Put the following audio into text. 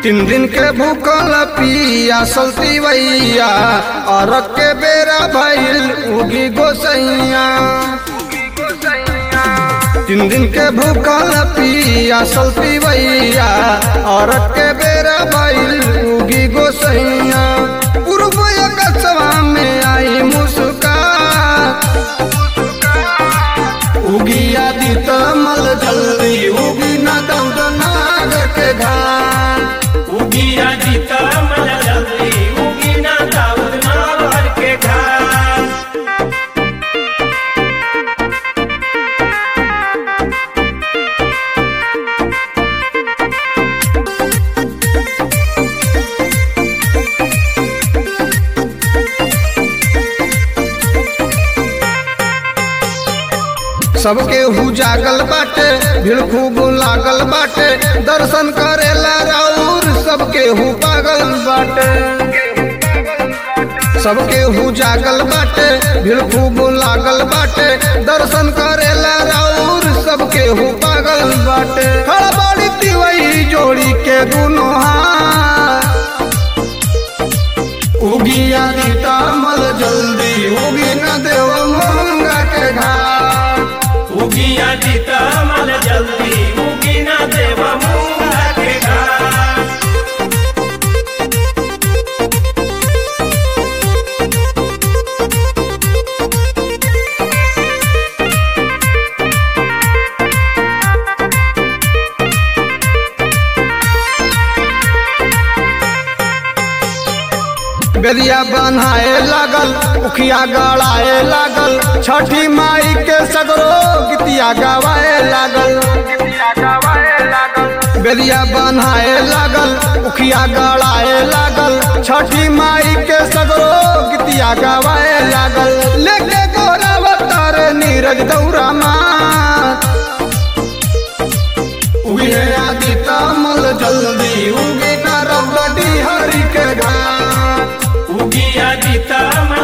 तीन दिन के भूखल पिया सलती वैया और के बेरा भइल उगी गोसैया तीन दिन के भूखल पिया सलती वैया और के बेरा भइल उगी गोसैया पूर्व कसवा में आई मुस्का उगी आदि तमल जल्दी उगी न दौद नाग के घाट उगिया जीता मन जल्दी उगी ना दाऊद ना भर के घाट सबके हु जागल बाटे भीड़ खूब लागल बाटे दर्शन करेला राउर सबके हु पागल बाटे सबके हु जागल बाटे भीड़ खूब लागल बाटे दर्शन करेला राउर सबके हु पागल बाटे खड़बड़ी तिवई जोड़ी के दुनो हाथ उगी आदि तामल जल्दी उगी न देव मंगा के घाट उगिया जीता मन जल्दी उगी ना देव मूंगा के घाट बेरिया बनाए लागल उखिया गड़ाए लागल छठी माई के सगरो गीतिया गवाए लागल बेरिया बनाए लागल उखिया गड़ाए लागल छठी माई के सगरो गीतिया गवाए लागल लेके गोरा अवतार नीरज दौरा माँ उगे आदि तमल जल्दी उगे ना रौदी हरि के घाट उगिया जीता मन